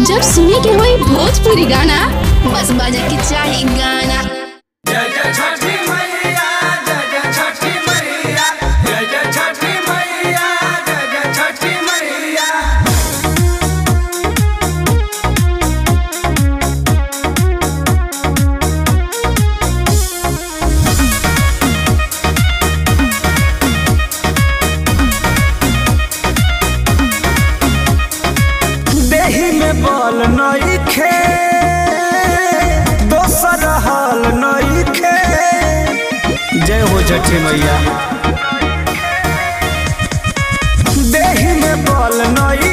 जब सुने के होई भोजपुरी गाना बस बजे के चाही गाना जय जय छठी मैया जय जय छठी मैया जय जय छठी मैया जय जय छठी मैया देही में बल नइखे दोसर हाल नइखे जय हो छठी मैया देही में बल नइखे